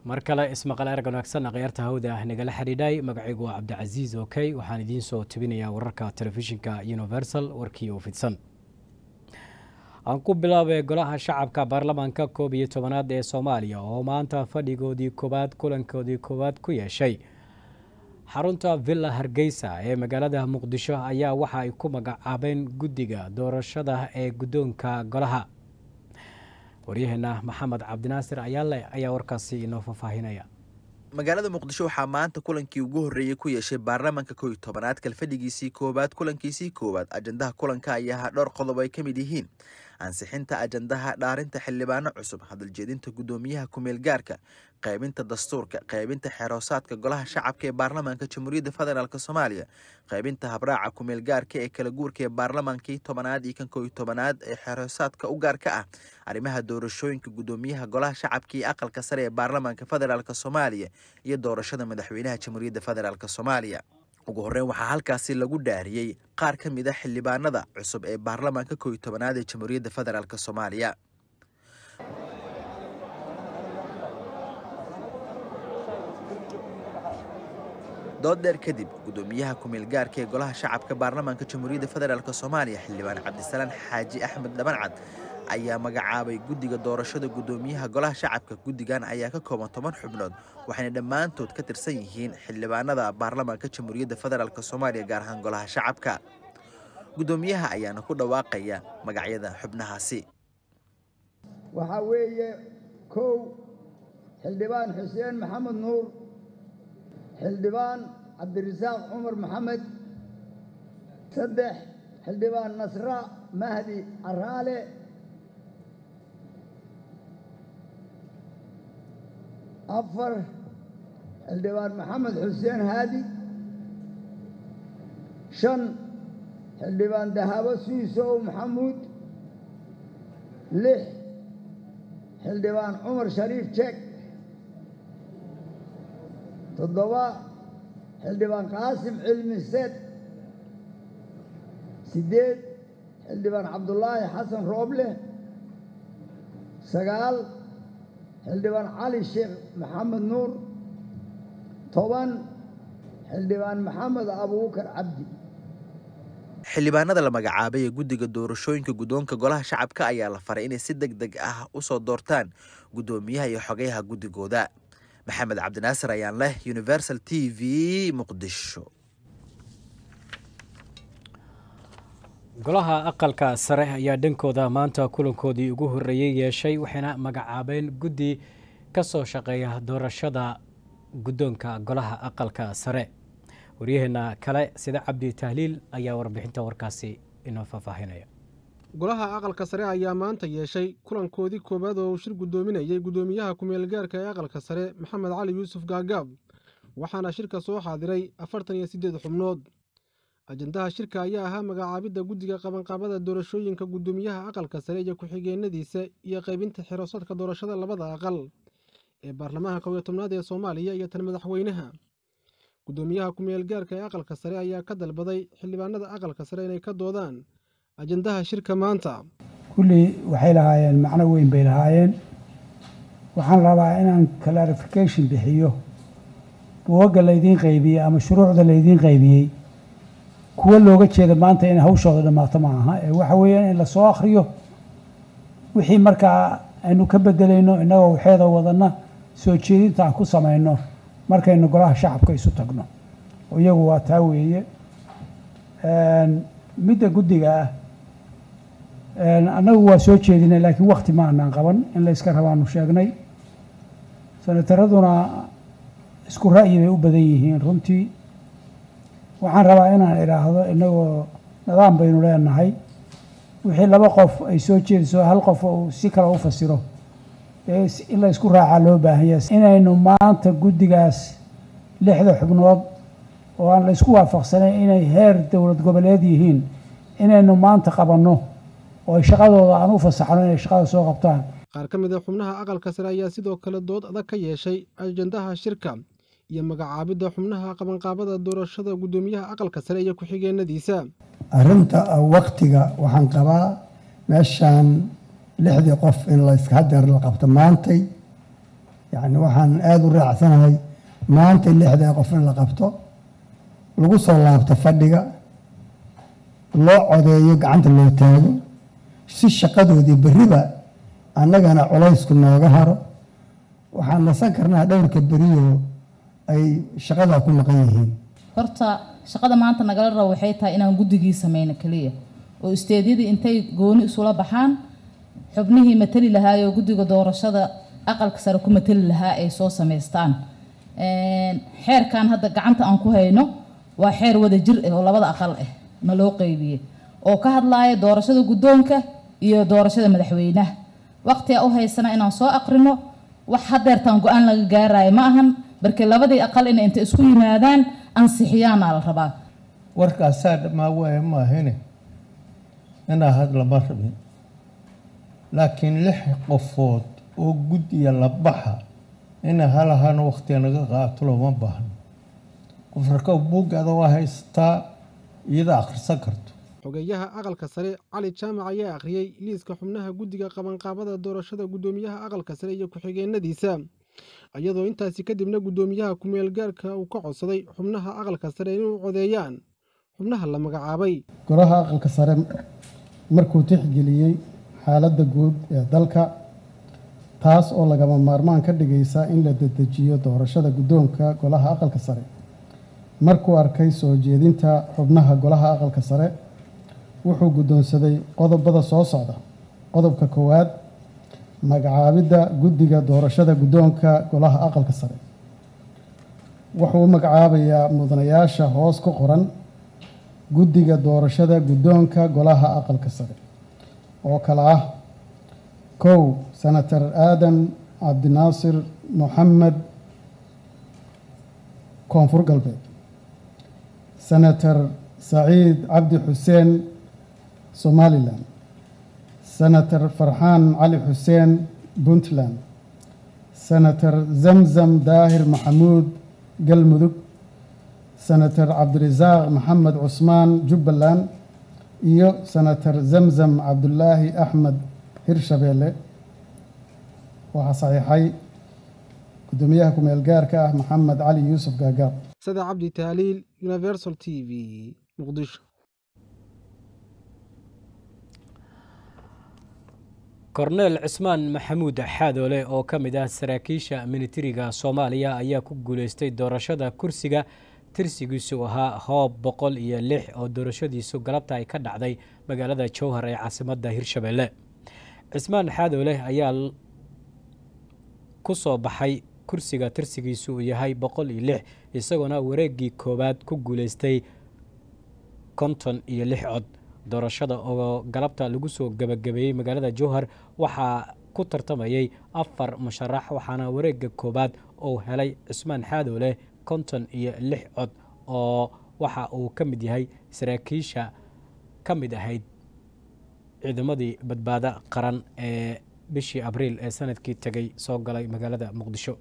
mar kale ismaqal erag wanaagsan akhyaarta hawda ah nagala xidhiidhay magacaygu waa cabdicasiis okey waxaan idiin soo tebinayaa wararka telefishinka universal warkii oo fidsan aan ku bilaabay golaha shacabka baarlamaanka koob iyo tobanaad ee soomaaliya oo maanta fadhigoodii koowaad kulankoodii koowaad ku yeeshay xarunta villa hargeysa ee magaalada muqdisho ayaa waxa ay ku magacaabeen guddiga doorashada ee guddoonka golaha waryaheena maxamed cabdinaasir ayaale ayaa warkaasi inoo faahfaahinaya magaalada muqdisho waxaa maanta kulankii ugu horreeyey ku yeeshay baarlamaanka kow iyo tobanaad kalfadhigiisii koowaad kulankiisii koowaad ajandaha kulanka ayaa ahaa dhowr qodob ay ka mid yihiin ansixinta ajandaha dhaarinta xildhibaano cusub hadaljeedinta guddoomiyaha kumeel gaarka qaybinta dastuurka qaybinta xeroosaadka golaha shacabka ee baarlamaanka jamhuuriyadda federaalk soomaaliya qaybinta habraaca kumeel gaarka ee kala guurka ee baarlamaankii tobanaad iyo kan kow iyo tobanaad ee xeroosaadka u gaarka ah arrimaha doorashooyinka guddoomiyaha golaha shacabka iyo aqalka sare ee baarlamaanka federaalk soomaaliya iyo doorashada madaxweynaha jamhuuriyadda federaalk soomaaliya ugu horreyn waxaa halkaasi lagu dhaariyey qaar ka mid a xildhibaanada cusub ee baarlamaanka kow iyo tobanaad ee jamhuuriyadda federaalk soomaaliya dood dheer kadib guddoomiyaha kumeel gaarka ee golaha shacabka baarlamaanka jamhuuriyadda federaalk soomaaliya xildhibaan cabdisalaan xaaji axmed dhabancad ayaa magacaabay guddiga doorashada guddoomiyaha golaha shacabka guddigan ayaa ka kooban toban xubnood waxayna dhammaantood ka tirsan yihiin xildhibaanada baarlamaanka jamhuuriyadda federaalk soomaaliya gaar ahaan golaha shacabka guddoomiyaha ayaana ku dhawaaqaya magacyada xubnahaasi waxaa weeye kow xildhibaan xuseen maxamed nuur xildhibaan cabdirasaaq cumar maxamed saddex xildhibaan nasra mahdi caraale afar xildhibaan maxamed xuseen haadi shan xildhibaan dahabo suisow maxamuud lix xildhibaan cumar shariif jeeg toddoba xildhibaan qaasim cilmi seed siddeed xildhibaan cabdulaahi xasan rooble sagaal xildhibaan cali sheekh maxamed nuur toban xildhibaan maxamed abuubakar cabdi xildhibaanada la magacaabay ee guddiga doorashooyinka guddoonka golaha shacabka ayaa la faray inay si deg deg ah u soo doortaan guddoomiyaha iyo xogeyaha guddigooda maxamed cabdinaasir ayaan leh universal t v muqdisho golaha aqalka sare ayaa dhankooda maanta kulankoodii ugu horreeyey yeeshay waxayna magacaabeen guddi ka soo shaqeeya doorashada guddoonka golaha aqalka sare waryaheena kale sida cabdi tahliil ayaa warbixinta warkaasi inoo faahfaahinaya golaha aqalka sare ayaa maanta yeeshay kulankoodii koowaad oo uu shir guddoominayay guddoomiyaha kumeel gaarka ee aqalka sare maxamed cali yuusuf gaagaab waxaana shirka soo xaadiray afartan iyo siddeed xubnood ajandaha shirka ayaa ahaa magacaabidda guddiga qabanqaabada doorashooyinka guddoomiyaha aqalka sare iyo ku-xigeenadiisa iyo qaybinta xiroosadka doorashada labada aqal ee baarlamaanka kow iyo tobnaad ee soomaaliya iyo tan madaxweynaha guddoomiyaha kumeel gaarka ee aqalka sare ayaa ka dalbaday xildhibaanada aqalka sare inay ka doodaan ajandaha shirka maanta kullii waxay lahaayeen macno weyn bay lahaayeen waxaan rabaa inaan clarification bixiyo buugagga laydiin qaybiyey ama shuruucda laydiin qaybiyey kuwa looga jeeda maanta inay hawshooda dhammaato ma aha ee waxa weeyaan in lasoo akhriyo wixii markaa aynu ka bedelayno innagoo waxeeda wadanna soo jeedinta aan ku samayno markaynu golaha shacabka isu tagno oo iyagu waa taa weeye midda guddiga ah annagu waa soo jeedinay laakiin wakti ma anaan qaban in la yska rabaanu sheegnay sanataraduna isku ra'yi bay u badan yihiin runtii waxaan rabaa inaan idhaahdo innagoo nidaam baynu leenahay wixii laba qof ay soo jeediso hal qof uu si kale u fasiro in la ysku raacaa loo baahan yahay inaynu maanta guddigaas lixda xubnood oo aan la ysku waafaqsanayn inay heer dowlad goboleed yihiin inaynu maanta qabanno oo ay shaqadooda aan u fasaxno inay shaqada soo qabtaan qaar ka mid a xubnaha aqalka sare ayaa sidoo kale dood adag ka yeeshay ajandaha shirka iyo magacaabidda xubnaha qabanqaabada doorashada guddoomiyaha aqalka sare iyo ku-xigeenadiisa arrinta waktiga waxaan qabaa meeshaan lixdii qof in layska hadeer la qabto maantay yacni waxaan aada u raacsanahay maanta lixda qof in la qabto lagu soo laabto fadhiga loo codeeyo gacanta loo taago si shaqadoodii berriba annagana culaysku nooga haro waxaan nasan karnaa dhowrka beriyo ay shaqada ku maqan yihiin horta shaqada maanta nagala rabo waxay tahay inaan guddigii sameyno keliya oo isteedyadii intay gooni isula baxaan xubnihii matali lahaayoo guddiga doorashada aqalka sare ku matali lahaa ay soo samaystaan xeerkan hadda gacanta aan ku hayno waa xeer wada jir ah oo labada aqal ah na loo qeybiyey oo ka hadlaaya doorashada guddoonka iyo doorashada madaxweynaha waqtiga u haysana inaan soo aqrino wax hadeertaan go-aan laga gaarayo ma ahan barke labadii aqal ina inta isku yimaadaan ansixiyaana la rabaa warkaasaa dhammaa waaya maahine inaa had lama rabin laakiin lix qofood oo guddiya la baxa ina halahan waqtiga naga qaato looma baahno qof raka buuggaada waa haystaa iyada akhrisan karto xogeeyaha aqalka sare cali jaamac ayaa akhriyey liiska xubnaha guddiga qabanqaabada doorashada guddoomiyaha aqalka sare iyo ku-xigeenadiisa iyadoo intaasi kadibna guddoomiyaha ku-meel gaarka uu ka codsaday xubnaha aqalka sare inuu codeeyaan xubnaha la magacaabay golaha aqalka sare markuu tixgeliyey xaaladda guud ee dalka taas oo lagama maarmaan ka dhigaysa in la dedejiyo doorashada guddoonka golaha aqalka sare markuu arkay soo jeedinta xubnaha golaha aqalka sare wuxuu guddoonsaday qodobada soo socda qodobka koowaad magacaabidda guddiga doorashada guddoonka golaha aqalka sare wuxuu magacaabayaa mudanayaasha hoos ku qoran guddiga doorashada guddoonka golaha aqalka sare oo kale ah kow senator aadan cabdinaasir moxamed koonfur galbeed senator saciid cabdi xuseen somalilan senator farxaan cali xuseen puntland senator zamzam daahir maxamuud galmudug senator cabdirasaaq maxamed cusmaan jubbaland iyo senator zamzam cabdulaahi axmed hirshabeelle waxaa saxiixay guddoomiyaha ku-meel gaarka ah maxamed cali yuusuf gaagaab sada cabdi taaliil universal t v muqdisho korneel cismaan maxamuud xaadoole oo ka mid ah saraakiisha militariga soomaaliya ayaa ku guuleystay doorashada kursiga tirsigiisu ahaa hoob boqol iyo lix oo doorashadiisu galabta ay ka dhacday magaalada jowhar ee caasimadda hirshabeelle cismaan xaadoole ayaa ku soo baxay kursiga tirsigiisu uu yahay boqol iyo lix isagoona wareegii koowaad ku guuleystay konton iyo lix cod doorashada oo galabta lagu soo gebagabeeyey magaalada jowhar waxaa ku tartamayay afar musharax waxaana wareega koowaad uu helay cismaan xaadoole konton iyo lix cod oo waxa uu ka mid yahay saraakiisha ka mid ahayd ciidamadii badbaado qaran ee bishii abriil ee sanadkii tegay soo galay magaalada muqdisho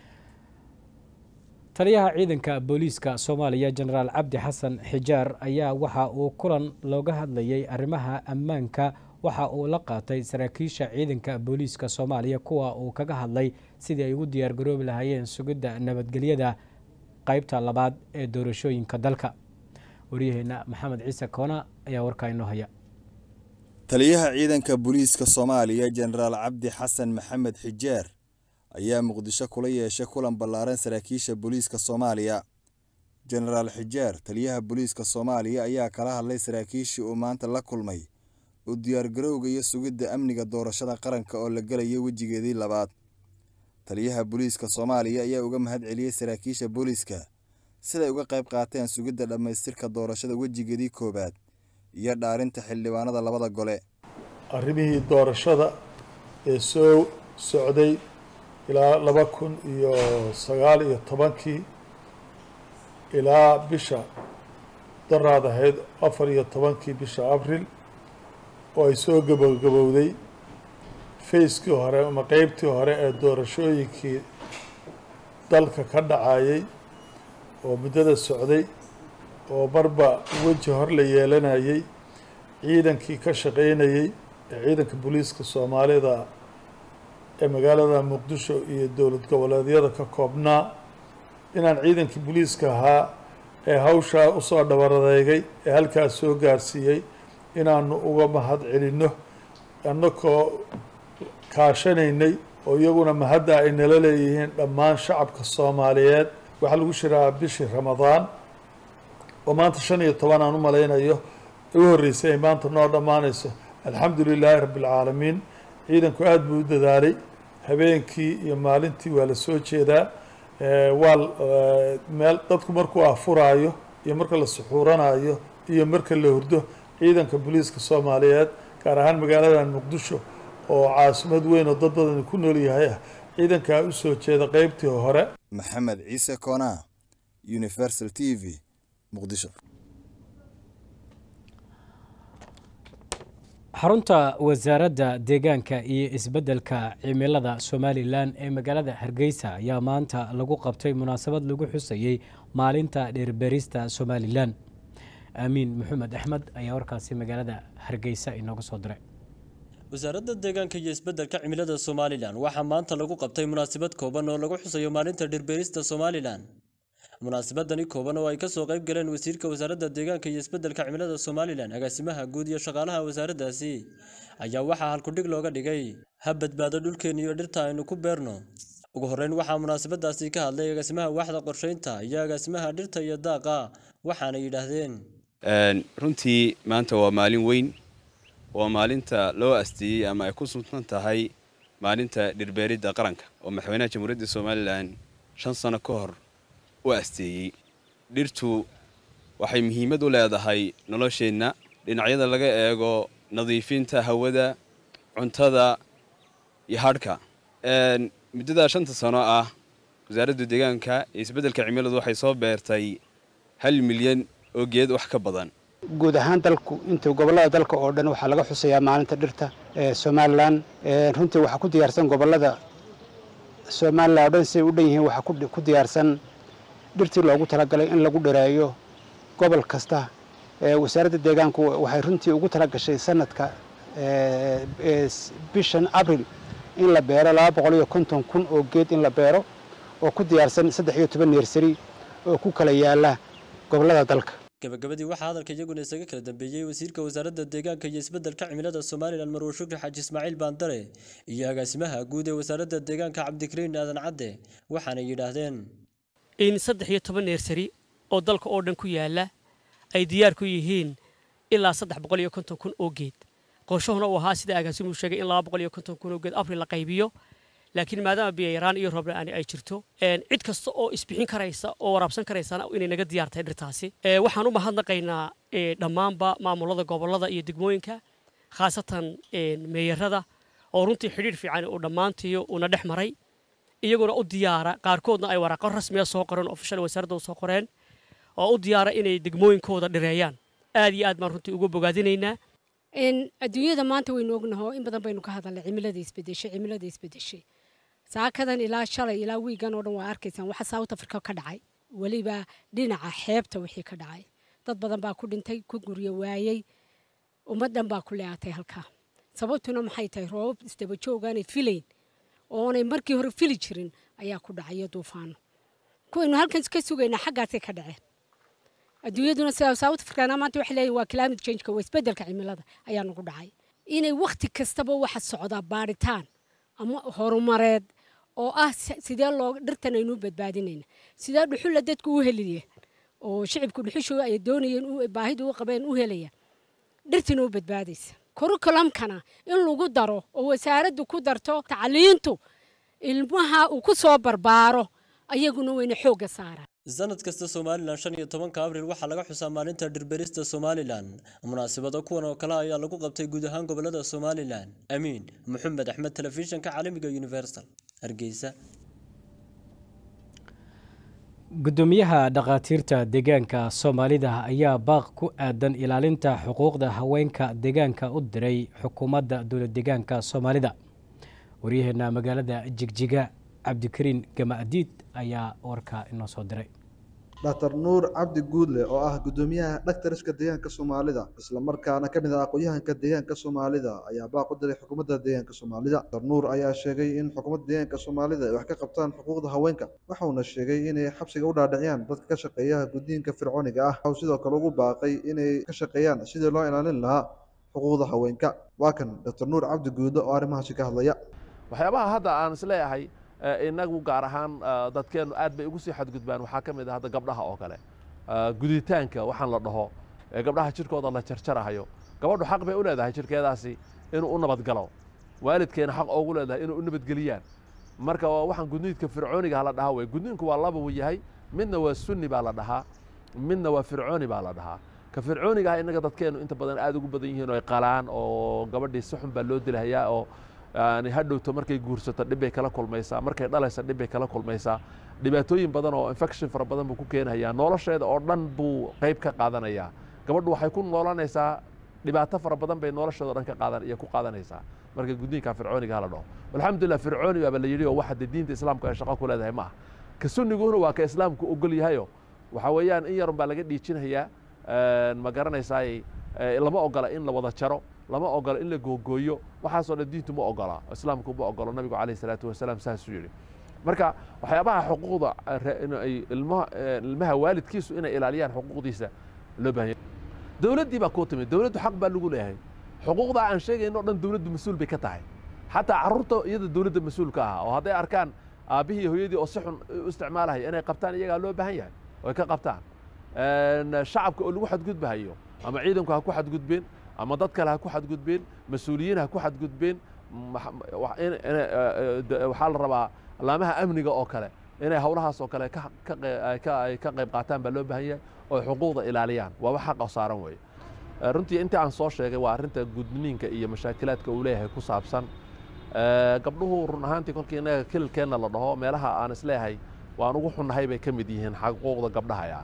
taliyaha ciidanka booliiska soomaaliya jenaraal cabdi xasan xijaar ayaa waxa uu kulan looga hadlayay arrimaha ammaanka waxa uu la qaatay saraakiisha ciidanka booliiska soomaaliya kuwa uu kaga hadlay sidii ay ugu diyaargaroobi lahaayeen sugidda nabadgelyada qaybta labaad ee doorashooyinka dalka waryaheena maxamed ciise koona ayaa warkaa inoo haya taliyaha ciidanka booliiska soomaaliya jenaraal cabdi xasan maxamed xijaar ayaa muqdisho kula yeeshay kulan ballaaran saraakiisha booliiska soomaaliya jenaraal xijaar taliyaha booliiska soomaaliya ayaa kala hadlay saraakiishii uu maanta la kulmay u diyaargarowga iyo sugidda amniga doorashada qaranka oo la gelaya wejigeedii labaad taliyaha booliiska soomaaliya ayaa uga mahad celiyey saraakiisha booliiska siday uga qayb qaateen sugidda dhammaystirka doorashada wejigeedii koowaad iyo dhaarinta xildhibaanada labada gole arrimihii doorashada ee soo socday ilaa laba kun iyo sagaal iyo tobankii ilaa bisha daraad ahayd afar iyo tobankii bisha abril oo ay soo gabogabowday fayskii hore ama qeybtii hore ee doorashooyinkii dalka ka dhacayay oo muddada socday oo marba weji hor la yeelanayay ciidankii ka shaqaynayey ee ciidanka booliiska soomaalida ee magaalada muqdisho iyo dowlad goboleedyada ka koobnaa inaan ciidankii booliiska ahaa ee hawshaa usoo dhabaradeegay ee halkaas soo gaarsiiyey inaanu uga mahad celinno annagoo kaashanaynay oo iyaguna mahadda ay nala leeyihiin dhammaan shacabka soomaaliyeed waxaa lagu shiraa bishii ramadaan oo maanta shan iyo toban aan u malaynayo u horreysay ay maanta noo dhammaanayso alxamdu lilaahi rabbi alcaalamiin ciidanku aada buu u dadaalay habeenkii iyo maalintii waa la soo jeedaa waa meel dadku markuu afuraayo iyo marka la suxuuranayo iyo marka la hurdo ciidanka booliiska soomaaliyeed gaar ahaan magaaladan muqdisho oo caasimad weyn oo dad badan ku nool yahay ah ciidankaa u soo jeeda qeybtii hore maxamed ciise koonaa universal t v muqdisho xarunta wasaaradda deegaanka iyo isbeddelka cimilada somalilan ee magaalada hargeysa ayaa maanta lagu qabtay munaasabad lagu xusayey maalinta dheerberista somalilan aamiin maxamed axmed ayaa warkaasi magaalada hargeysa inooga soo diray wasaaradda deegaanka iyo isbeddelka cimilada somalilan waxaa maanta lagu qabtay munaasabad kooban oo lagu xusayo maalinta dhirbeerista somalilan munaasabadani kooban oo ay kasoo qayb galeen wasiirka wasaaradda deegaanka iyo isbeddelka cimilada somalilan agaasimaha guud iyo shaqaalaha wasaaraddaasi ayaa waxaa halkudhig looga dhigay ha badbaado dhulkeen iyo dhirta aynu ku beerno ugu horreyn waxaa munaasabadaasi ka hadlay agaasimaha waaxda qorsheynta iyo agaasimaha dhirta iyo daaqa waxaana yidhaahdeen runtii maanta waa maalin weyn waa maalinta loo asteeyey ama ay ku suntan tahay maalinta dhirbeeridda qaranka oo madaxweynaha jamhuuriyadda somalilan shan sano ka hor u asteeyey dhirtu waxay muhiimad u leedahay nolosheenna dhinacyada laga eego nadiifinta hawada cuntada iyo hadhka muddadaa shanta sano ah wasaaradda deegaanka iyo isbeddelka cimiladu waxay soo beertay hal milyan oo geed wax ka badan guud ahaan dalku inta gobollada dalka oo dhan waxaa laga xusayaa maalinta dhirta ee somalilan runtii waxaa ku diyaarsan gobollada somalilan oo dhan siday u dhan yihiin waxaa ku diyaarsan dhirtii loogu talagalay in lagu dhareeyo gobol kasta wasaaradda deegaanku waxay runtii ugu talagashay sanadka bishan abril in la beero laba boqol iyo konton kun oo geed in la beero oo ku diyaarsan saddex iyo toban neersari oo ku kala yaala gobollada dalka gabagabadii waxaa hadalka iyaguna isaga kala dambeeyey wasiirka wasaaradda deegaanka iyo isbeddelka cimilada somalilan marwe shukri xaaji ismaaciil baandare iyo agaasimaha guud ee wasaaradda deegaanka cabdikariin aadan cadde waxaanay yidhaahdeen in saddex iyo toban neersari oo dalka oo dhan ku yaala ay diyaar ku yihiin ilaa saddex boqol iyo konton kun oo geed qorshahuna uu ahaa sida agaasimuhu sheegay in laba boqol iyo konton kun oo geed abril la qaybiyo laakiin maadaama biyayaraan iyo roob la-aan ay jirto cid kasta oo isbixin karaysa oo waraabsan karaysana inay naga diyaar tahay dhirtaasi waxaan u mahadnaqaynaa dhammaanba maamulada gobollada iyo degmooyinka khaasatan meeyarada oo runtii xidhiidh fiican uu dhammaantiyo uuna dhex maray iyaguna u diyaara qaarkoodna ay waraaqo rasmiya soo qoreen ofishal wasaaradda soo qoreen oo u diyaara inay degmooyinkooda dhireeyaan aad iyo aad baan runtii uga bogaadinaynaa adduunyada maanta waynu ognaho in badan baynu ka hadalnay cimilada isbedeshay cimilada isbedeshay saakadan ilaa shalay ilaa wiigan oo dhan waa arkaysaan waxa south africa ka dhacay weliba dhinaca xeebta wixii ka dhacay dad badan baa ku dhintay ku guryo waayey ummaddan baa ku leeatay halkaa sababtuna maxay tahay roobab isdaba joogaanay filayn oonay markii hore fili jirin ayaa ku dhacayo duufaano kuwaynu halkan ka sugaynaa xaggaasay ka dhaceen adduunyaduna sida south africana maanta waxay leeyihin waa climate changeka waa isbeddelka cimilada ayaa nagu dhacay inay wakhti kastaba waxa socdaa baaritaan ama horumareed oo ah sidee loo dhirtan aynu badbaadinayna sidee dhuxulla dadku u heliya oo shicibku dhuxushu ay doonayeen baahidu u qabeen u helaya dhirtina u badbaadaysa kurukulamkana in lagu daro oo wasaaraddu ku darto tacliintu ilmaha uu ku soo barbaaro ayaguna wayna xoogga saaraan sanad kasta somalilan shan iyo tobanka abril waxaa laga xusaa maalinta dhirberista somalilan munaasabado kuwan oo kale ayaa lagu qabtay guud ahaan gobolada somalilan amiin maxamed axmed telefishinka caalamiga universal hargeysa gudoomiyaha dhakhaatiirta deegaanka soomaalida ayaa baaq ku aadan ilaalinta xuquuqda haweenka deegaanka u diray xukuumadda dowlad deegaanka soomaalida waryaheena magaalada jigjiga cabdikariin gamaadiid ayaa warka inoo soo diray dr nuur cabdi guudle oo ah guddoomiyaha dhaktarska deegaanka soomaalida islamarkaana ka mid ah aqoon-yahanka deegaanka soomaalida ayaa baaq u diray xukuumadda deegaanka soomaalida dr nuur ayaa sheegay in xukuumadda deegaanka soomaalida ay wax ka qabtaan xuquuqda haweenka waxauna sheegay inay xabsiga u dhaadhiciyaan dadka ka shaqeeya gudniinka fircooniga ah waxau sidoo kale ugu baaqay inay ka shaqeeyaan sidii loo ilaalin lahaa xuquuqda haweenka waa kan dr nuur cabdi guudle oo arrimahaasi ka hadlaya waxyaabaha hadda aan isleeyahay inagu gaar ahaan dadkeennu aad bay ugu sii xadgudbaan waxaa ka mid ah hadda gabdhaha oo kale guditaanka waxaan la dhaho ee gabdhaha jirkooda la jarjarahayo gabadhu xaq bay u leedahay jirkeedaasi inuu u nabadgalo waalidkeena xaq oogu leedahay inuu u nabadgeliyaan marka waxaan gudniidka fircooniga la dhahaa wey gudniinku waa laba uu yahay midna waa sunni baa la dhahaa midna waa fircooni baa la dhahaa ka fircooniga ah innaga dadkeennu inta badan aad ugu badan yihiin oo ay qalaan oo gabadhii si xun baa loo dilahayaa oo yani hadhowto markay guursato dhib bay kala kulmaysaa markay dhalaysa dhib bay kala kulmaysaa dhibaatooyin badan oo infection fara badan buu ku keenayaa nolosheeda oo dhan buu qayb ka qaadanayaa gabadhu waxay ku noolanaysaa dhibaato fara badan bay nolosheeda o dhan ka qaadan iyo ku qaadanaysaa marka gudniinka fircooniga hala dhaho alxamdulillah fircooni baaba la yidhi oo waxa dee diinta islaamku ay shaqo ku leedahay ma ah ka sunniguna waa ka islaamku ogol yahayo waxa weeyaan in yarun baa laga dhiijinayaa ma garanaysaay lama ogola in la wada jaro lama ogola in la googooyo waxaasoo dhan diintu ma ogola islaamku ma ogolo nabigu calayh salaatu wasalaam saasuu yidhi marka waxyaabaha xuquuqda ilmaha waalidkiisu inay ilaaliyaan xuquuqdiisa loo baahan dowladdii baa kuu timid dowladdu xaq baa lagu leeyahay xuquuqda aan sheegayno o dhan dowladdu mas-uul bay ka tahay xataa carruurta iyada dowladda mas-uul ka ah oo hadday arkaan aabbihii hooyadii oo si xun u isticmaalaya inay qabtaan iyagaa loo baahan yahay oo ay ka qabtaan shacabka oo lagu xadgudbahayo ama ciidanku ha ku xadgudbeen ama dad kale ha ku xadgudbeen mas-uuliyiin ha ku xadgudbeen waxaa la rabaa alaamaha amniga oo kale inay howlahaas oo kale ka qayb qaataan baa loo baahan yahay oo xuquuqda ilaaliyaan waa wax xaqa saaran weeye runtii intii aan soo sheegay waa arrinta gudniinka iyo mashaakilaadka uu leeyahay ku saabsan gabdhuhu run ahaantii kolkii innaga kililkeenna la dhaho meelaha aan isleeyahay waan ugu xunnahay bay ka mid yihiin xuquuqda gabdhaha yani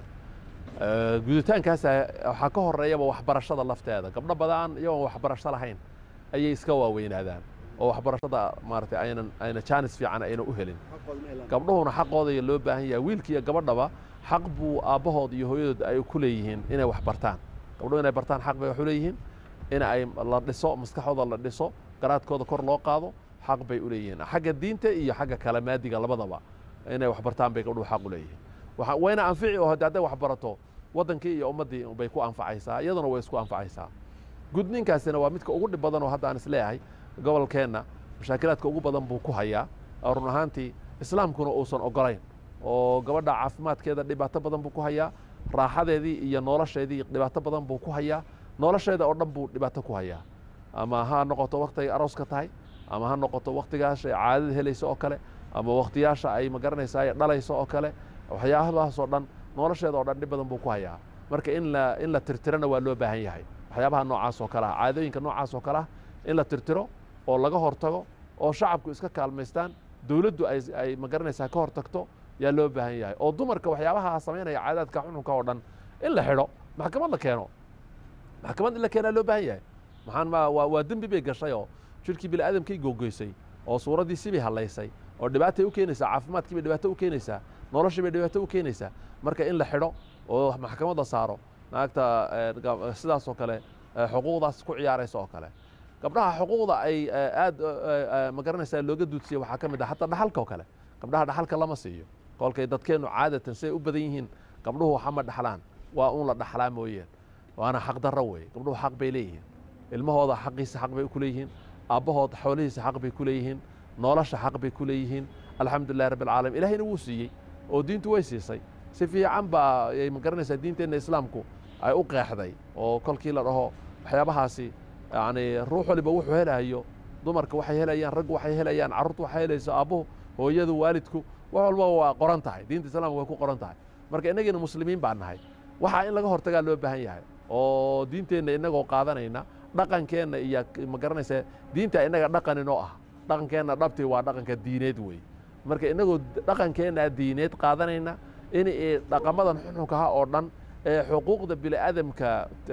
guditaankaas waxaa ka horeeyaba waxbarashada lafteeda gabdho badan iyagoon waxbarasho lahayn ayay iska waaweynaadaan oo waxbarashada maaragtay aynan ayna jaanis fiican ayna u helin gabdhuhuna xaqooda loo baahan yahay wiilka iyo gabadhaba xaq buu aabbahood iyo hooyadood ay ku leeyihiin inay wax bartaan gabdhuhu inay bartaan xaq bay wax u leeyihiin in ay la dhiso maskaxooda la dhiso garaadkooda kor loo qaado xaq bay u leeyihiin xagga diinta iyo xagga kale maadiga labadaba inay wax bartaan bay gabdhuhu xaq u leeyihiin wayna anfici oo hadday wax barato waddankii iyo ummaddii bay ku anfacaysaa iyaduna way isku anfacaysaa gudniinkaasina waa midka ugu dhib badan oo hadda aan isleeyahay gobolkeenna mashaakilaadka ugu badan buu ku hayaa run ahaantii islaamkuna uusan ogolayn oo gabadha caafimaadkeeda dhibaato badan buu ku hayaa raaxadeedii iyo nolosheedii dhibaato badan buu ku hayaa nolosheeda oo dhan buu dhibaato ku hayaa ama ha noqoto waktigay arooska tahay ama ha noqoto waktigaasha caadada helayso oo kale ama waktiyaasha ay magaranaysaa dhalayso oo kale waxyaabahaasoo dhan nolosheeda oo dhan dhib badan buu ku hayaa marka in la in la tirtirana waa loo baahan yahay waxyaabaha noocaas oo kale ah caadooyinka noocaas oo kale ah in la tirtiro oo laga hortago oo shacabku iska kaalmaystaan dowladdu ay ay magaranaysaa ka hortagto yaa loo baahan yahay oo dumarka waxyaabaha samaynaya caadaadka xunxunka oo dhan in la xidho maxkamad la keeno maxkamad in la keenaa loo baahan yahay maxaan ma waa waa dembi bay gashay oo jirkii bini aadamkay googoysay oo suuraddiisii bay hallaysay oo dhibaatay u keenaysaa caafimaadkii bay dhibaato u keenaysaa noloshii bay dhibaato u keenaysaa marka in la xidho oo maxkamadda saaro naagta sidaas oo kale xuquuqdaas ku ciyaaraysa oo kale gabdhaha xuquuqda ay aad ma garanaysaa looga duudsiya waxaa ka mid ah hataa dhaxalka oo kale gabdhaha dhaxalka lama siiyo kolkay dadkeennu caadatan siday u badan yihiin gabdhuhu waxama dhaxlaan waa uun la dhaxlaa mooyeen waana xaq darro weeye gabdhuhu xaq bay leeyihiin ilmahooda xaqiisa xaq bay ku leeyihiin aabbahood xoolihiisa xaq bay ku leeyihiin nolosha xaq bay ku leeyihiin alxamdulilahi rabbi alcaalamiin ilahayna wuu siiyey oo diintu way siisay si fiican baa ay ma garanaysaa diinteenna islaamku ay u qeexday oo kolkii la dhaho waxyaabahaasi yani ruux waliba wuxuu helayo dumarka waxay helayaan raggu waxay helayaan carruurtu waxay helayso aabbuhu hooyadu waalidku wax walba waa qoran tahay diinta islaamka way ku qoran tahay marka innagiina muslimiin baan nahay waxaa in laga hortagaa loo baahan yahay oo diinteenna innagoo qaadanayna dhaqankeenna iyo ma garanaysaa diinta innaga dhaqan inoo ah dhaqankeenna dhabtii waa dhaqanka diineed wey marka innagoo dhaqankeenna diineed qaadanayna in dhaqamadan xunxunkaha oo dhan ee xuquuqda bini'aadamka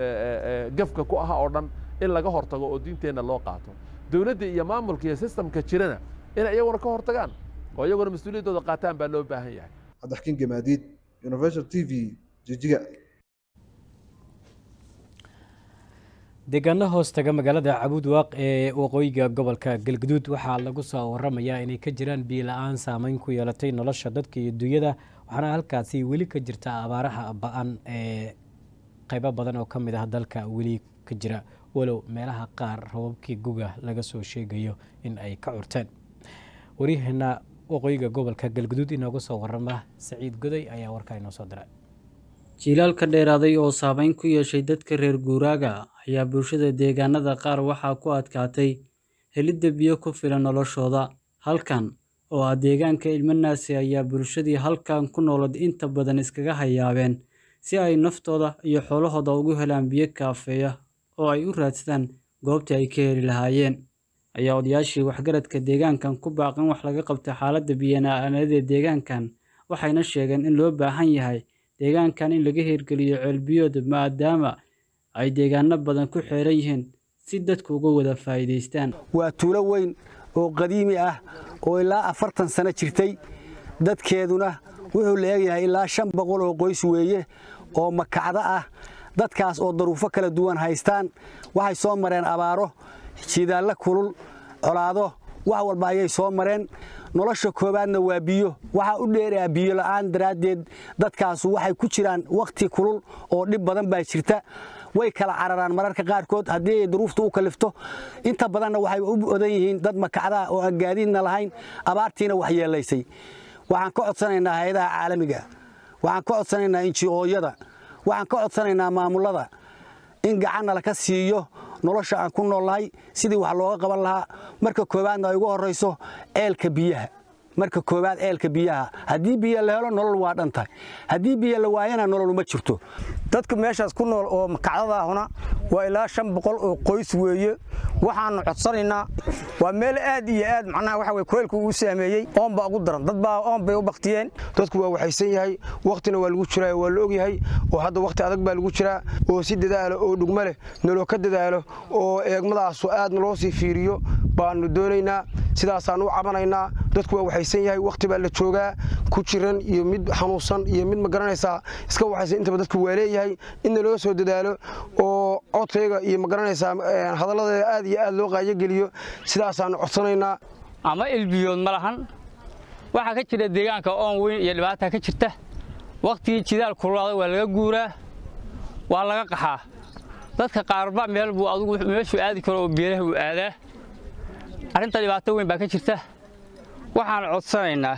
gafka ku aha oo dhan in laga hortago oo diinteenna loo qaato dowladda iyo maamulka iyo sistamka jirana in iyaguna ka hortagaan oo iyaguna mas-uuliyaddooda qaataan baa loo baahan yahay cabdixkiin gamaadiid universal t v jijiga deegaano hoos taga magaalada cabuud waaq ee waqooyiga gobolka galguduud waxaa lagu soo waramayaa inay ka jiraan biyo la-aan saameyn ku yeelatay nolosha dadka iyo dunyada waxaana halkaasi weli ka jirta abaaraha ba-an ee qeybo badan oo ka mid ah dalka weli ka jira walow meelaha qaar rababkii guga laga soo sheegayo in ay ka curteen waryaheena waqooyiga gobolka galguduud inooga soo warama saciid goday ayaa warkaa inoo soo diray jiilaalka dheeraaday oo saameyn ku yeeshay dadka reer guuraaga ayaa bulshada deegaanada qaar waxaa ku adkaatay helidda biyo ku filan noloshooda halkan oo ah deegaanka ilmanaasi ayaa bulshadii halkan ku noolad inta badan iskaga hayaabeen si ay naftooda iyo xoolahooda ugu helaan biyo kaafeeya oo ay u raadsadaan goobtii ay ka heli lahaayeen ayaa odayaashii waxgaradka deegaankan ku baaqan wax laga qabta xaaladda biyana'aanada deegaankan waxayna sheegeen in loo baahan yahay deegaankan in laga hirgeliyo ceelbiyood maadaama ay deegaano badan ku xeeran yihiin si dadku uga wada faa'iidaystaan waa tuulo weyn oo qadiimi ah oo ilaa afartan sano jirtay dadkeeduna wuxuu la eegyahay ilaa shan boqol oo qoys weeye oo makacdo ah dadkaas oo daruufo kala duwan haystaan waxay soo mareen abaaro jidaallo kulul colaado wax walba ayay soo mareen nolosha koowaadna waa biyo waxaa u dheeraa biyo la'aan daraaddeed dadkaasu waxay ku jiraan wakhti kulul oo dhib badan baa jirta way kala cararaan mararka qaarkood haddii ay duruufta u kalifto inta badanna waxay u odan yihiin dad makacdaa oo aan gaadiidna lahayn abaartiina wax yeelaysay waxaan ka codsanaynaa hay-adaha caalamiga waxaan ka codsanaynaa inji-ooyada waxaan ka codsanaynaa maamullada in gacanna laka siiyo nolosha aan ku noolnahay sidii wax looga qaban lahaa marka koowaadna ay ugu horrayso ceelka biyaha marka koowaad ceelka biyaha haddii biyo la helo nolol waa dhan tahay haddii biyo la waayana nolol uma jirto dadka meeshaas ku nool oo makacdadaahuna waa ilaa shan boqol oo qoys weeye waxaannu codsanaynaa waa meel aad iyo aad macnaha waxa weye kuleylku uu saameeyey oon baa ugu daran dad baa oon bay u baktiyeen dadku waa waxaysan yahay wakhtina waa lagu jiraa waa la ogyahay oo hadda wakhti adag baa lagu jiraa oo si dadaalo oo dhugma leh naloo ka dadaalo oo eegmadaasu aad naloo sii fiiriyo baannu doonaynaa sidaasaan u cabanaynaa dadku waa waxaysan yahay wakhti baa la joogaa ku jiran iyo mid xanuunsan iyo mid ma garanaysaa iska waxaysan intaba dadku waa leeyahay in naloo soo dadaalo oo codkayga iyo ma garanaysaa hadalladeeda aad iyo aad loo qaayogeliyo sidaasaannu codsanaynaa ama ilbiyood ma lahan waxaa ka jira deegaanka oon weyn iyo dhibaata ka jirta wakhtigii jidaal kululaada waa laga guuraa waa laga qaxaa dadka qaarba meel buu adugu meeshuu aadi karo oo beeraha uu aadaa arrinta dhibaato weyn baa ka jirta waxaan codsanaynaa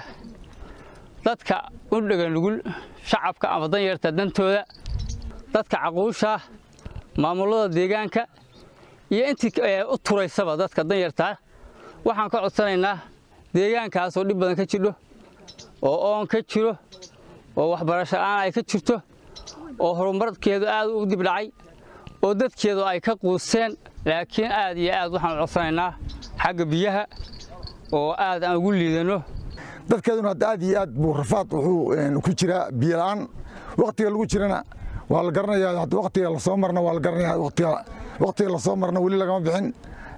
dadka u dhega nugul shacabka ama danyarta dantooda dadka caquusha maamullada deegaanka iyo intii u turaysaba dadka danyartaa waxaan ka codsanaynaa deegaankaasoo dhib badan ka jidho oo oon ka jiro oo waxbarasho la'aan ay ka jirto oo horumarkeedu aad u dib dhacay oo dadkeedu ay ka quuseen laakiin aad iyo aad waxaan codsanaynaa xagga biyaha oo aad aan ugu liidano dadkeeduna hadda aad iyo aad buu rafaad wuxuu ku jiraa biyola'aan wakhtiga lagu jirana waa la garanayaa hadda wakhtiga lasoo marna waa la garanayaa wakhtiga wakhtiga lasoo marna weli lagama bixin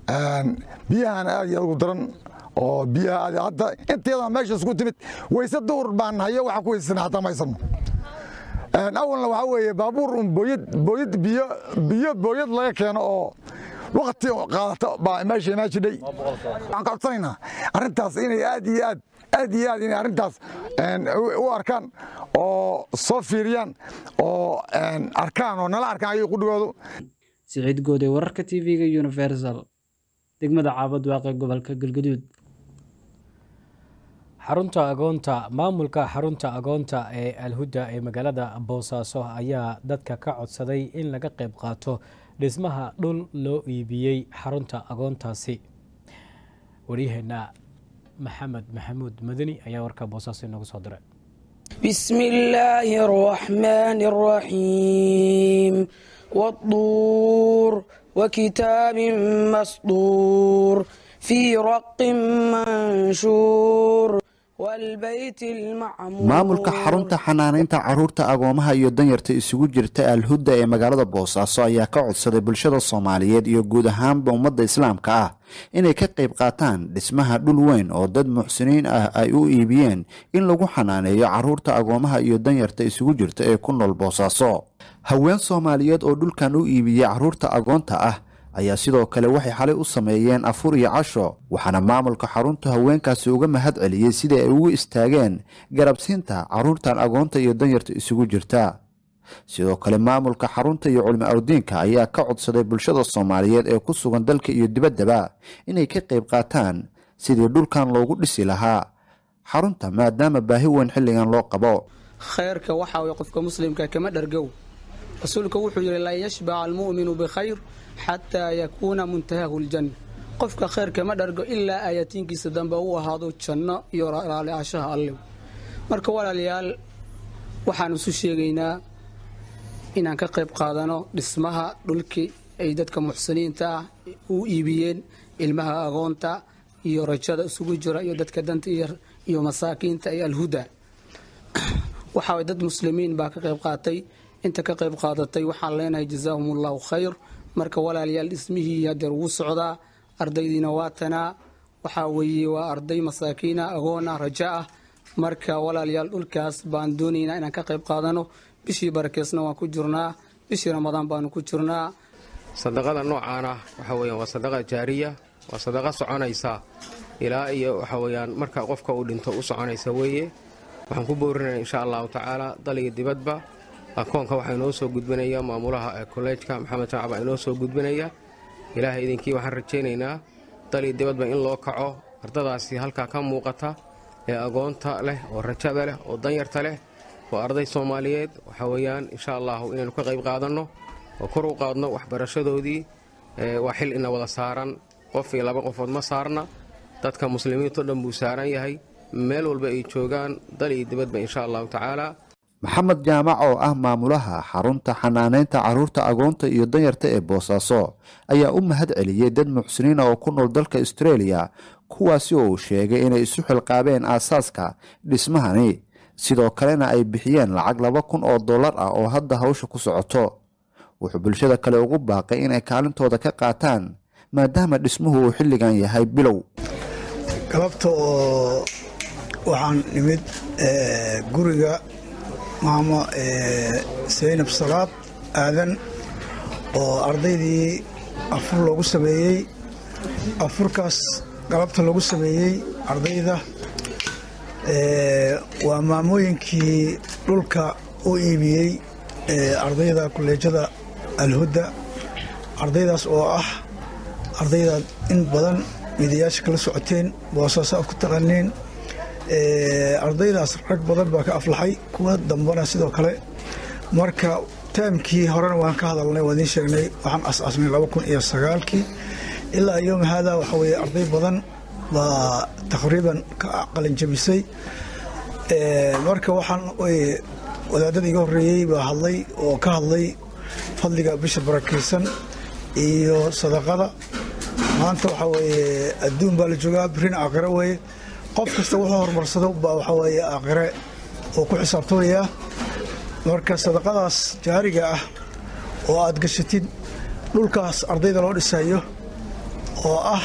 biyahana aad iyo aad ugu daran oo biyaha aad hadda inteedaa meesha isku timid wayse duhur baan hayo waxa ku weysasana xataa ma haysano awalna waxaa weeye baabuur un booyad booyad biyo biyo booyad laga keeno oo wakti qaadata baa meesha imaa jidhay waxaan ka codsanaynaa arrintaas inay aad iyo aad aad iyo aad inay arrintaas u arkaan oo soo fiiriyaan oo arkaan oo nala arkaan ayay qudhigoodu siciid goode wararka tv-ga universal degmada caabad waaqe gobolka galgaduud xarunta agoonta maamulka xarunta agoonta ee alhudda ee magaalada boosaaso ayaa dadka ka codsaday in laga qayb qaato dhismaha dhul loo iibiyey xarunta agoontaasi waryaheena maxamed maxamuud madani ayaa warka boosaaso inoogu soo diray بسم الله الرحمن الرحيم والطور وكتاب مسطور في رق منشور والبيت المعمور maamulka xarunta xanaanaynta carruurta agoomaha iyo danyarta isugu jirta alhudda ee magaalada boosaaso ayaa ka codsaday bulshada soomaaliyeed iyo guud ahaanba ummadda islaamka ah inay ka qayb qaataan dhismaha dhul weyn oo dad muxsiniin ah ay u iibiyeen in lagu xanaaneeyo carruurta agoomaha iyo danyarta isugu jirta ee ku nool boosaaso haween soomaaliyeed oo dhulkan u iibiyey carruurta agoonta ah ayaa sidoo kale waxay xalay u sameeyeen afur iyo casho waxaana maamulka xaruntu haweenkaasi uga mahad celiyey sidai ay ugu istaageen garabsiinta carruurtan agoonta iyo danyarta isugu jirta sidoo kale maamulka xarunta iyo culmi awdiinka ayaa ka codsaday bulshada soomaaliyeed ee ku sugan dalka iyo dibaddaba inay ka qayb qaataan sidii dhulkan loogu dhisi lahaa xarunta maadaama baahi weyn xilligan loo qabo khayrka waxa way qofka muslimka kama dhargow rasuulku wuxuu yidhi lan yashbaca almu'minu bikhayr xataa yakuuna muntahahu ljanna qofka khayrka ma dhargo ilaa aayatiinkiisa dambe uu ahaado janno iyo raali ashaha alle marka walaalayaal waxaan isu sheegaynaa inaan ka qayb qaadano dhismaha dhulkii ay dadka muxsiniinta ah u iibiyeen ilmaha agoonta iyo rajada isugu jira iyo dadka danta iyo masaakiinta iyo alhuda waxaa dad muslimiin baa ka qayb qaatay inta ka qayb qaadatay waxaan leenahay jazaahum allahu khayr marka walaalayaal dhismihii hadeer wuu socdaa ardaydiina waa tanaa waxaa weeye waa arday masaakiina agoona raja ah marka walaalayaal dhulkaas baan doonaynaa inaan ka qayb qaadano bishii barakeysna waan ku jirnaa bishii ramadaan baanu ku jirnaa sadaqada noocaan ah waxa weyaan waa sadaqa jaariya waa sadaqa soconaysa ilaa iyo waxa weyaan marka qofka uu dhinto u soconaysa weeye waxaan ku boorinaya insha allahu tacaala daliga dibadba akoonka waxaa inoo soo gudbinaya maamulaha kolleejka maxamed shacab baa inoo soo gudbinaya ilaahay idinkii waxaan rajaynaynaa daliga dibadba in loo kaco ardadaasi halkaa ka muuqata ee agoonta leh oo rajada leh oo danyarta leh oo arday soomaaliyeed waxa weeyaan insha allahu inaynu ka qayb qaadanno oo kor u qaadno waxbarashadoodii waa xil ina wada saaran qof iyo laba qofood ma saarna dadka muslimiinto dhan buu saaran yahay meel walba ay joogaan dal iyo dibadba insha allahu tacaala maxamed jaamac oo ah maamulaha xarunta xanaanaynta carruurta agoonta iyo danyarta ee boosaaso ayaa u mahad celiyey dad muxsiniina oo ku nool dalka austreeliya kuwaasi oo uu sheegay inay isu xilqaabeen aasaaska dhismahani sidoo kalena ay bixiyeen lacag laba kun oo dollar ah oo hadda hawsha ku socoto wuxuu bulshada kale ugu baaqay inay kaalintooda ka qaataan maadaama dhismuhu uu xilligan yahay bilow galabta oo waxaan nimid guriga maamo saynab salaad aadan oo ardaydii afur loogu sameeyey afurkaas galabta lagu sameeyey ardayda waa maamooyinkii dhulka u iibiyey ardayda kuleejada alhudda ardaydaas oo ah ardayda in badan midayaasha kala socoteen boosaaso aad ku taqaniin ardaydaas rag badan baa ka aflaxay kuwa dambana sidoo kale marka taamkii horena waan ka hadalnay waan idiin sheegnay waxaan as-aasnay laba kun iyo sagaalkii ilaa yoom haada waxa weeye arday badan baa taqriiban ka qalinjabisay marka waxaan wadaadada iga horreeyey baa hadlay oo ka hadlay fadliga bisha barakaysan iyo sadaqada maanta waxaa weeye adduun baa la joogaa birina aakhiro weeye qof kasta wuxuu horumarsado baa waxaa weeye aakhire oo ku xisaabtamayaa marka sadaqadaas jaariga ah oo aad gashatid dhulkaas ardayda loo dhisayo oo ah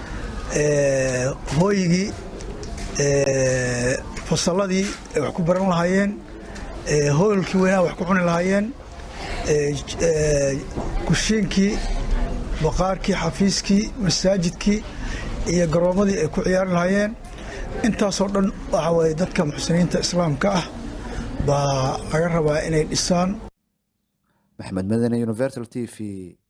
hooyigii fasalladii ay wax ku baran lahaayeen hoolkii weynaa wax ku cuni lahaayeen kushiinkii baqaarkii xafiiskii masaajidkii iyo garoomadii ay ku ciyaari lahaayeen intaasoo dhan waxa weye dadka muxsiniinta islaamka ah baa laga rabaa inay dhisaan maxmed madane universal t v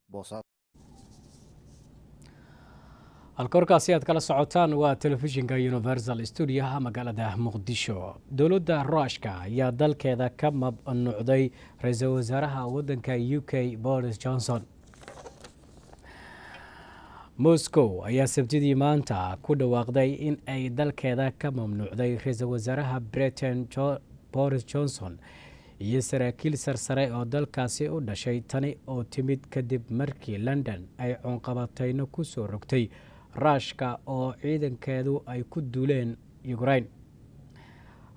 halka warkaasi aad kala socotaan waa telefishinka universal stuudiyaha magaalada muqdisho dowladda ruushka ayaa dalkeeda ka mamnuucday ra-iisul wasaaraha waddanka u k boris johnson moscow ayaa sabtidii maanta ku dhawaaqday in ay dalkeeda ka mamnuucday ra-iisul wasaaraha britain boris johnson iyo saraakiil sarsare oo dalkaasi u dhashay tani oo timid kadib markii london ay cunqabatayno ku soo rogtay ruushka oo ciidankeedu ay ku duuleen ukrain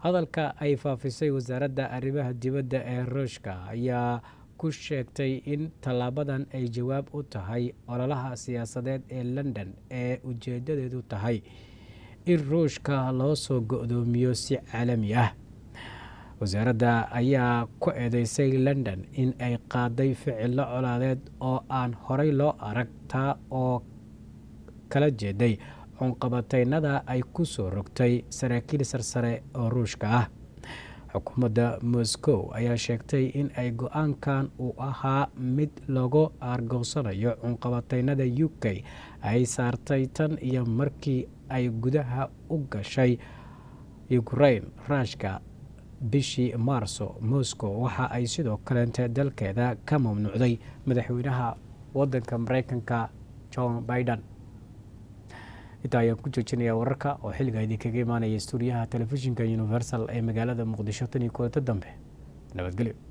hadalka ay faafisay wasaaradda arrimaha dibadda ee ruushka ayaa ku sheegtay in tallaabadan ay jawaab u tahay ololaha siyaasadeed ee london ee ujeedadeedu tahay in ruushka loo soo go-doomiyo si caalami ah wasaaradda ayaa ku eedeysay london in ay qaaday ficilo colaadeed oo aan horey loo arag taa oo kala jeeday cunqabataynada ay ku soo rogtay saraakiil sarsare oo ruushka ah xukuumadda moscow ayaa sheegtay in ay go-aankan uu ahaa mid lagu aargoosanayo cunqabataynada u k ay saartay tan iyo markii ay gudaha u gashay ukrain ruushka bishii maarso moscow waxa ay sidoo kaleente dalkeeda ka mamnuucday madaxweynaha wadanka mareykanka john biden intaa ayaan ku joojinayaa wararka oo xilliga idinkaga imaanaya stuudiyaha telefishinka universal ee magaalada muqdisho tan iyo kulanta dambe nabadgelyo